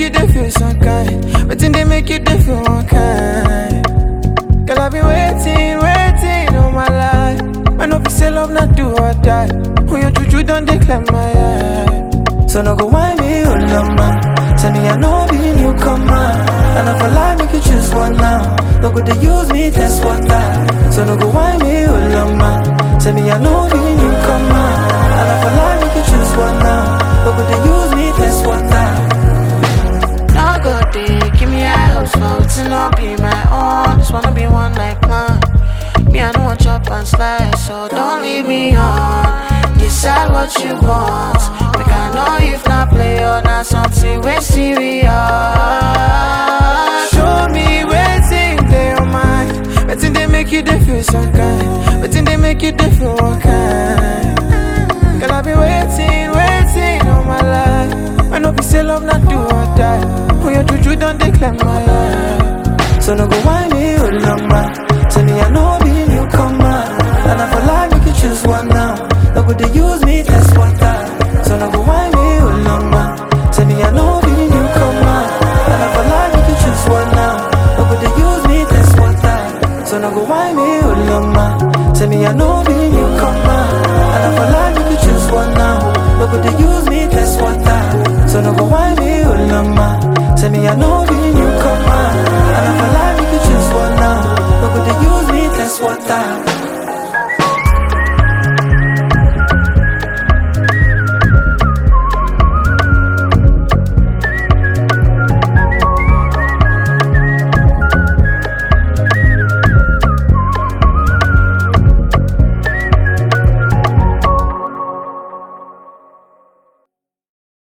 you dey feel some kind? Wetin dey make you dey feel one kind? Girl, I've been waiting, waiting all my life. I know fi say love not do or die. When your juju done declare my eye. So no go whine me, oh lama. Tell me I know be newcomer. And if I lie, make you choose one now. No go they use me, test water. So no go whine me, oh lama. Tell me I know be newcomer. And if I lie, make you choose one now. No go they use me, test water. No go dey give me a house for wetin no be my own. Just wanna be one like mine. Me, I don't want chop and slice, so don't leave me on. Decide what you want. Make I know if not play or not something we serious. Show me waiting dey your mind. Wetin dey make you dey feel some kind? Wetin dey make you dey feel one kind? Girl, I've been waiting, waiting all my life. I know fi say love not do or die. When your juju done declare my life. So no go whine me, oh lama. Tell me I know be newcomer. And if I lie, make you choose one